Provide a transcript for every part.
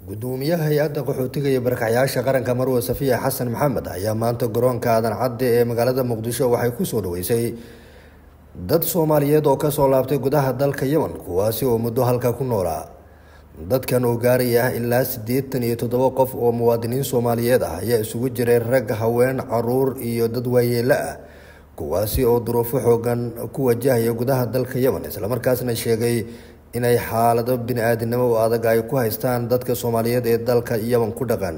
gudoomiyaha hay-adda qaxootiga iyo barakacyaasha qaranka marwe safiya xasan maxamed ayaa maanta garoonka aadan cadde ee magaalada muqdisho waxay kusoo dhaweysay dad soomaaliyeed oo kasoo laabtay gudaha dalka yemen kuwaasi oo muddo halka ku noolaa dadkan oo gaaraya ilaa siddeetan iyo toddoba qof oo muwaadiniin soomaaliyeed ah ayaa isugu jiray rag haween caruur iyo dad waayeelo ah kuwaasi oo duruufo xoogan ku wajahaya gudaha dalka yemen islamarkaasna sheegay inay xaalado bini-aadinimo oo adag ay ku haystaan dadka soomaaliyeed ee dalka yemen ku dhaqan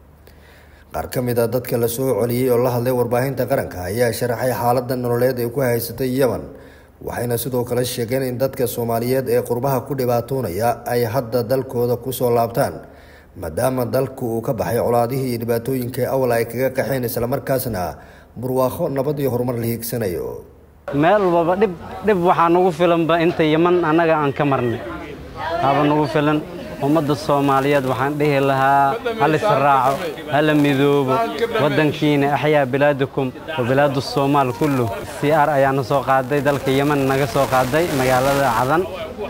qaar ka mid a dadka la soo celiyey oo la hadlay warbaahinta qaranka ayaa sharaxay xaalada nololeed ee ku haysatay yemen waxayna sidoo kale sheegeen in dadka soomaaliyeed ee qurbaha ku dhibaatoonaya ay hadda dalkooda kusoo laabtaan maadaama dalku uu ka baxay colaadihii iyo dhibaatooyinkai awal ay kaga qaxeen islamarkaasna burwaaqo nabad iyo horumar la hiigsanayo meel walbaba dhib dhib waxaa nugu filanba inta yeman annaga aan ka marnay haba nugu filan ummadda soomaaliyeed waxaan dhihi lahaa hal israaco hala midoobo waddankiina axyaa bilaadakum wa bilaadu soomaal kullu c r ayaana soo qaaday dalka yeman naga soo qaaday magaalada cadan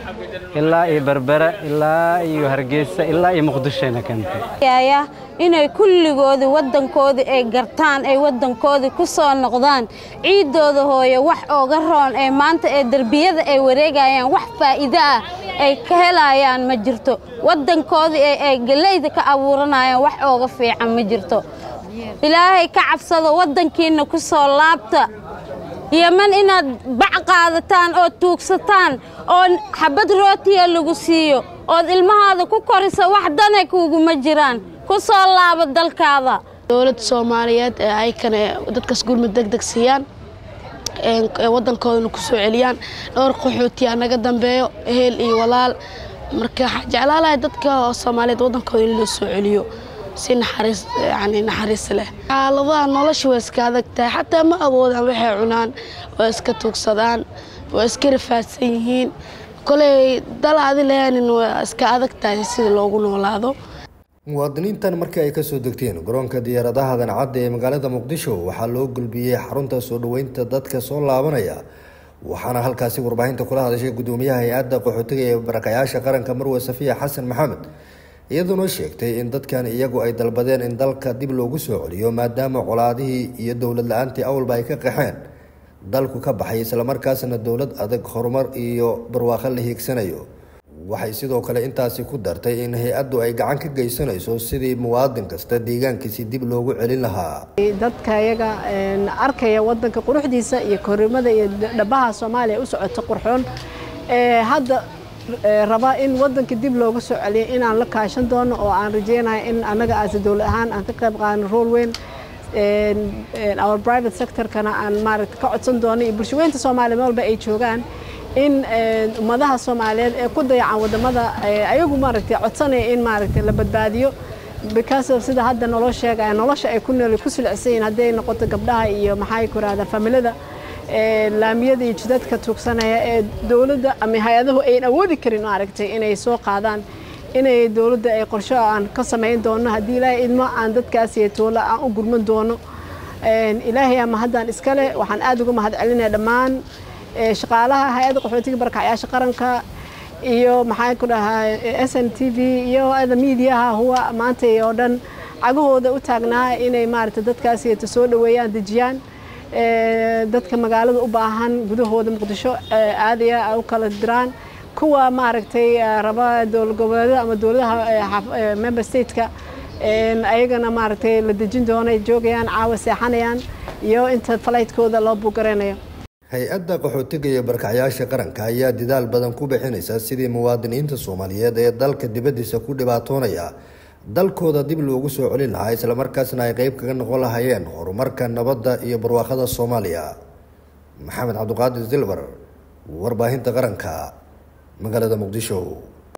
ilaa iyo berbera ilaa iyo hargeysa ilaa iyo muqdishoyna keentay inay kulligoodii waddankoodii ay gartaan ay waddankoodii ku soo noqdaan ciiddooda hooye wax ooga roon ee maanta ee derbiyada ay wareegayaan wax faa'iido ah ay ka helayaan ma jirto waddankoodii ee ay galeyda ka abuuranayaan wax ooga fiican ma jirto ilaahay ka cabsado waddankiinna ku soo laabta yeman inaad bac qaadataan oo tuugsataan oo xabad rootiya lagu siiyo ood ilmahaada ku korisa wax danay kuuguma jiraan ku soo laabo dalkaada dowladda soomaaliyeed ee aykana dadkaas gurmud deg deg siiyaan waddankoodana ku soo celiyaan dhowr qaxootiyaa naga dambeeyo ehel iyo walaal marka waxaa jeclaalahay dadka soomaaliyeed waddankooda in loo soo celiyo si naxariis yani naxariis leh xaaladaha nolosha waa iska adag tahay xataa ma awoodaan waxay cunaan waa iska tuugsadaan waa iska rafaadsan yihiin koley dalaadi lahaanin waa iska adag tahay sida loogu noolaado muwaadiniintan markii ay kasoo degteen garoonka diyaaradaha dancadda ee magaalada muqdisho waxaa loo gulbiyey xarunta soo dhoweynta dadka soo laabanaya waxaana halkaasi warbaahinta kula hadashay gudoomiyaha hay-adda qaxootiga ee barakayaasha qaranka marwe safiya xasan maxamed iyadoona sheegtay in dadkan iyagu ay dalbadeen in dalka dib loogu soo celiyo maadaama colaadihii iyo dowlad la-aantii awalba ay ka qaxeen dalku ka baxay islamarkaasna dowlad adag horumar iyo barwaaqo la hiigsanayo waxay sidoo kale intaasi ku dartay in hay-addu ay gacan ka geysanayso sidii muwaadin kasta deegaankiisi dib loogu celin lahaa dadka iyaga arkaya wadanka quruxdiisa iyo korrimada iyo dhabaha soomaaliya u socota qurxoon hadda raba in wadanka dib looga soo celiyo inaan la kaashan doono oo aan rajeynayo in annaga aase dowlad ahaan aan ka qayb qaadano rool weyn our private sectorkana aan maaragta ka codsan doono iyo bulshaweynta soomaaliya meel walba ay joogaan in ummadaha soomaaliyeed ee ku dayacan wadamada ayagu maaragtay codsanaya in maaragtay la badbaadiyo because of sida hadda naloo sheegaya nolosha ay ku nool ku silicsan yihiin hadday noqoto gabdhaha iyo maxay ku rahdaa familada laamiyada iyo jidadka tuugsanaya ee dowladda ama hay-adahu ayn awoodi karin maaragtay inay soo qaadaan inay dowladda ay qorsho aan ka samayn doono haddii ilaahay idmo aan dadkaas iyo toola aan u gurman doono ilaahay ama haddaan iskale waxaan aada uga mahad celinaya dhammaan shaqaalaha hay-adda qaxootiga barakacyaasha qaranka iyo maxaa ku dhahaa s n t v iyo ada miidiyaha huwa maanta oo dhan cagahooda u taagnaa inay maaragtay dadkaasiyata soo dhoweeyaan dejiyaan dadka magaalada u baahan gudahooda muqdisho aadaya u kala diraan kuwa maaragtay raba dowlad goboleedyada ama dowladaha member stateka ayagana maaragtay la dejin doono ay joogayaan caawa seexanayaan iyo inta falaytkooda loo buugareynayo hay-adda qaxootiga iyo barkacyaasha qaranka ayaa dadaal badan ku bixinaysa sidii muwaadiniinta soomaaliyeed ee dalka dibaddiisa ku dhibaatoonaya dalkooda dib loogu soo celin lahaa islamarkaasna ay qeyb kaga noqon lahaayeen horumarka nabadda iyo barwaaqada soomaaliya maxamed cabdiqaadir silver warbaahinta qaranka magaalada muqdisho